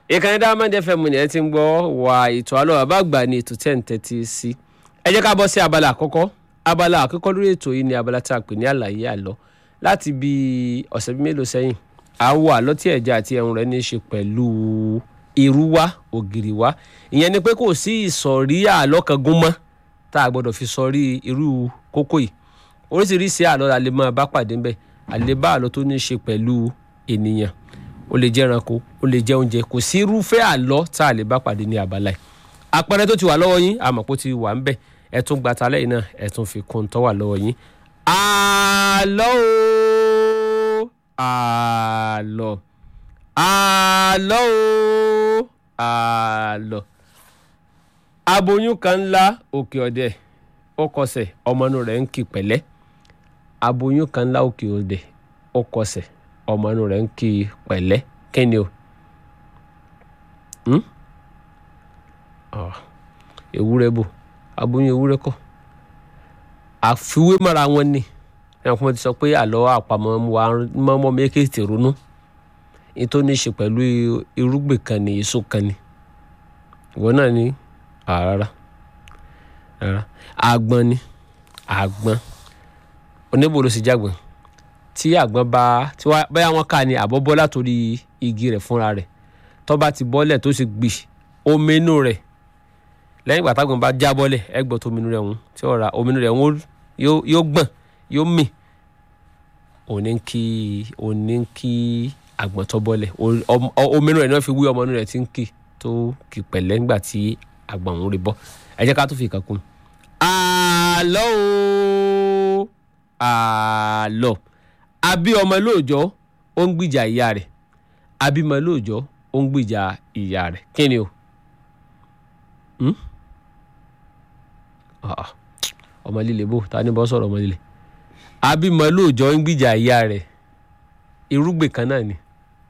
ìkànnì Diamond FM ni ẹ ti ń gbọ́ wà ètò àlọ́ bàbá àgbà ní ètò tẹ̀ ń tẹ́tí sí ẹ jẹ́ ká bọ́ sí abala àkọ́kọ́ abala àkọ́kọ́ lórí ètò yìí ni abala tí a pè ní àlàyé àlọ́ láti bí ọ̀sẹ̀ bí mélòó sẹ́yìn àwọ̀ àlọ́ tí ẹ̀já àti ẹ̀hún rẹ̀ ní í ṣe pẹ̀lú irú wa ògiri wa ìyẹn ni pé kò sí ìsọ̀rí àlọ́ kan gún mọ́ tá a gbọ́dọ̀ fi sọrí irú kókó yìí oríṣiríṣi àlọ́ la lè máa bá pàdé ńbẹ̀ àlébá àlọ́ tó ní í ṣe pẹ̀lú ènìyàn ó lè jẹ́ ẹranko ó lè jẹ́ oúnjẹ kò sí irúfẹ́ àlọ́ tá a lè bá pàdé ní abala yìí àpẹẹrẹ tó ti wà lọ́wọ́ yín àmọ́ pé ó ti wà ń bẹ̀ ẹ tún gba talẹ́ yìí náà ẹ tún fi kún un tó wà lọ́wọ́ yín. àlọ́ o àlọ́ àlọ́ o àlọ́ aboyún kan ńlá òkè ọ̀dẹ ó kọsẹ̀ ọmọ inú rẹ̀ ń kí pẹ̀lẹ́ aboyún kan ńlá òkè ọ̀dẹ ó kọsẹ̀ ọmọ inú rẹ̀ ń kí pẹ̀lẹ́ kíni o ewúrẹ́ bò aboyún ewúrẹ́ kọ́ àfiwé mọ́ra wọn ni ẹ̀kọ́ mo ti sọ pé àlọ́ àpamọ́ wa mọ́mọ́ méjèèjì ronú ní tó ní í ṣe pẹ̀lú irúgbìn kan ní èso kan ni ìwọ náà ní rárá rárá àgbọn ni àgbọn oníbo ló sì jágbọn tí àgbọn bá tí wá báyà wọn kà ní àbọ̀bọ́ látòrí igi rẹ̀ fúnra rẹ̀ tó bá ti bọ́lẹ̀ tó sì gbì omi inú rẹ̀ lẹ́yìn ìgbà tágbọn bá já bọ́lẹ̀ ẹ gbọ́ tó omi inú rẹ̀ ń tí ọ̀rá omi inú rẹ̀ ń yóò gbọ̀n yóò mì òní ń kí òní ń kí àgbọn tó bọ́lẹ̀ omi inú rẹ̀ náà fi wí ọmọ inú rẹ̀ tí ń kí tó kì pẹ̀lẹ́ nígbà tí àgbọn òun rè bọ́ ẹ jẹ́ ká tó fi ìkàkùn. àlọ́ o àlọ́ àbí ọmọ lóòjọ́ ó ń gbìjà ìyá rẹ̀ àbí ọmọ lóòjọ́ ó ń gbìjà ìyá rẹ̀ kí ni o ọmọ líle bò ta ni bọ́ sọ̀rọ̀ ọmọ líle àbí ọmọ lóòjọ́ ń gbìjà ìyá rẹ̀ irúgbìn kan náà ni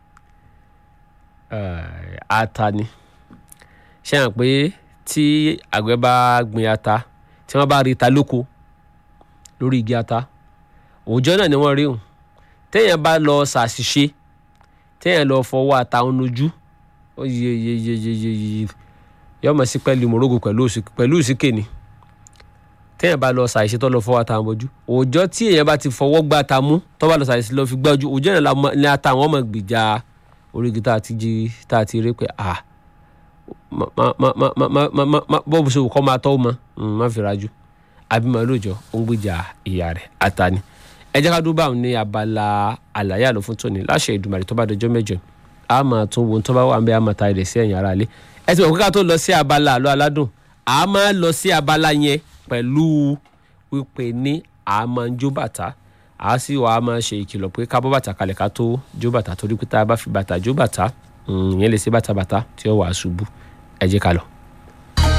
ata ni ṣé hàn pé tí àgbẹ̀ bá gbin ata tí wọ́n bá rí ta lóko lórí igi ata òòjọ́ náà ni wọ́n rí hùn téèyàn bá lọ ṣàṣìṣe téèyàn lọ fọwọ́ ata òun lójú ó yẹ yẹ yẹ yẹ yẹ yẹ yọmọ sí pẹ̀lú morogo pẹ̀lú ìsìkè ni téèyàn bá lọ ṣàṣìṣe tó lọ fọwọ́ ata wọn bójú òòjọ́ tí èèyàn bá ti fọwọ́ gbá ata mú tó bá lọ ṣàṣìṣe lọ fi gbájú òòjọ́ náà ní ata àwọn ọmọ gbìjà orígi tá a ti jí tá a ti rí pé ah bọ́ọ̀bù ṣe kọ́ máa tọ́ mọ́ má fi rajú abimọ lóòjọ́ ó ń gbìjà ìyá rẹ̀ àtàní ẹ jẹ́ ká dúró báwọn ní abala àlàyé àlọ́ fún tòní láṣẹ Èdùmàrè tó bá dọjọ́ mẹ́jọ a máa tún wo tó bá wà ń bẹ a máa ta ẹ̀rẹ̀ sí ẹ̀yìn ara ilé ẹ ti mọ̀ pé ká tó lọ sí abala àlọ́ aládùn a máa lọ sí abala yẹn pẹ̀lú wípé ní a máa ń jó bàtà a sì wà á máa ṣe ìkìlọ̀ pé ká bọ́ bàtà kalẹ̀ ká tó jó bàtà torí pé tá a bá fi bàtà jó bàtà ìyẹn lè ṣe bàtà bàtà tí ó wà á ṣubú ẹ jẹ́ ká lọ.